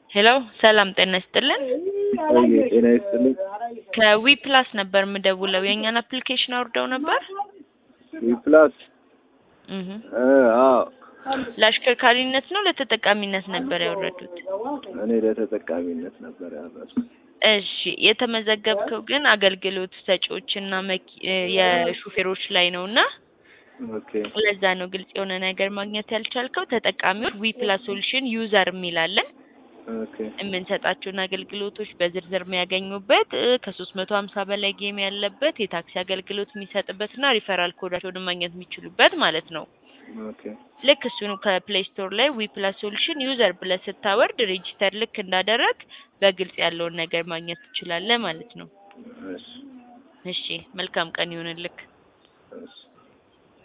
ሄሎ ሰላም ጤና ይስጥልን። ቆይ ጤና ይስጥልኝ። ከዊ ፕላስ ነበር የምደውለው። የእኛን አፕሊኬሽን አውርደው ነበር። ፕላስ እህ አዎ ለአሽከርካሪነት ነው ለተጠቃሚነት ነበር ያወረዱት? እኔ ለተጠቃሚነት ነበር ያደረኩት። እሺ የተመዘገብከው ግን አገልግሎት ሰጪዎችና መኪ የሹፌሮች ላይ ነው እና ኦኬ ለዛ ነው ግልጽ የሆነ ነገር ማግኘት ያልቻልከው። ተጠቃሚዎች ዊ ፕላስ ሶሉሽን ዩዘር የሚላለን ኦኬ የምንሰጣቸውን አገልግሎቶች በዝርዝር የሚያገኙበት ከሶስት መቶ ሀምሳ በላይ ጌም ያለበት የታክሲ አገልግሎት የሚሰጥበት እና ሪፈራል ኮዳቸውን ማግኘት የሚችሉበት ማለት ነው። ኦኬ ልክ እሱን ከፕሌይ ስቶር ላይ ዊ ፕላስ ሶሉሽን ዩዘር ብለህ ስታወርድ ሬጂስተር ልክ እንዳደረግ በግልጽ ያለውን ነገር ማግኘት ትችላለህ ማለት ነው። እሺ እሺ መልካም ቀን ይሁንልክ። እሺ